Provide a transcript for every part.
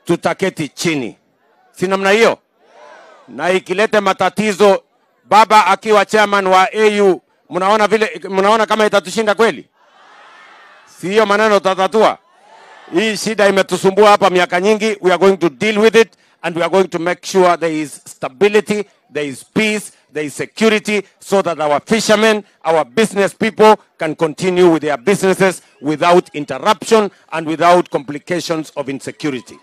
tutaketi chini, si namna hiyo? Na ikilete matatizo, baba akiwa chairman wa AU, mnaona vile, mnaona kama itatushinda kweli? Si hiyo maneno tutatatua? Hii shida imetusumbua hapa miaka nyingi. We are going to deal with it and we are going to make sure there is stability, there is peace, there is security so that our fishermen, our business people can continue with their businesses without interruption and without complications of insecurity.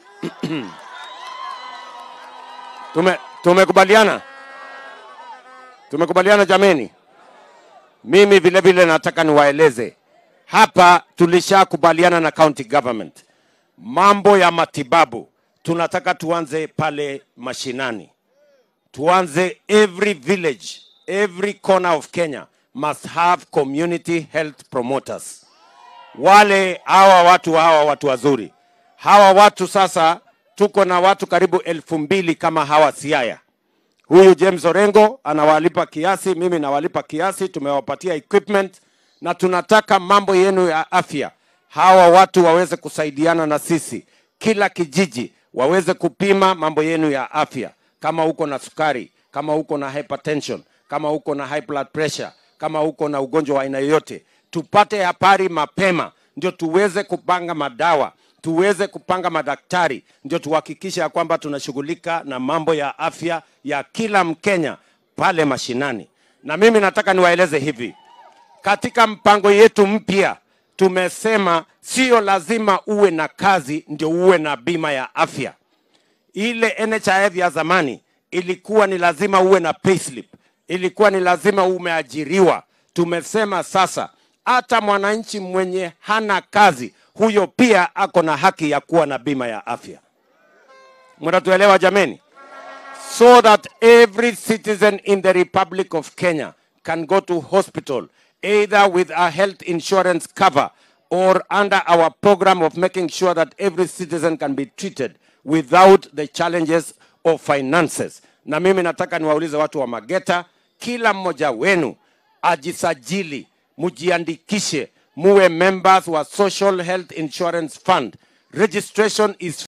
Tume, tumekubaliana? Tumekubaliana jameni? Mimi vile vile nataka niwaeleze hapa, tulishakubaliana na county government mambo ya matibabu, tunataka tuanze pale mashinani, tuanze every village, every corner of Kenya must have community health promoters. Wale hawa watu hawa watu wazuri hawa watu sasa, tuko na watu karibu elfu mbili kama hawa Siaya. Huyu James Orengo anawalipa kiasi, mimi nawalipa kiasi, tumewapatia equipment na tunataka mambo yenu ya afya, hawa watu waweze kusaidiana na sisi, kila kijiji waweze kupima mambo yenu ya afya, kama uko na sukari, kama uko na hypertension, kama uko na high blood pressure, kama uko na ugonjwa wa aina yoyote, tupate habari mapema, ndio tuweze kupanga madawa tuweze kupanga madaktari, ndio tuhakikishe ya kwamba tunashughulika na mambo ya afya ya kila Mkenya pale mashinani. Na mimi nataka niwaeleze hivi, katika mpango yetu mpya tumesema sio lazima uwe na kazi ndio uwe na bima ya afya. Ile NHIF ya zamani ilikuwa ni lazima uwe na payslip, ilikuwa ni lazima umeajiriwa. Tumesema sasa hata mwananchi mwenye hana kazi huyo pia ako na haki ya kuwa na bima ya afya. Mnatuelewa jameni? So that every citizen in the Republic of Kenya can go to hospital either with a health insurance cover or under our program of making sure that every citizen can be treated without the challenges of finances. Na mimi nataka niwaulize watu wa Mageta, kila mmoja wenu ajisajili, mujiandikishe, muwe members wa Social Health Insurance Fund. Registration is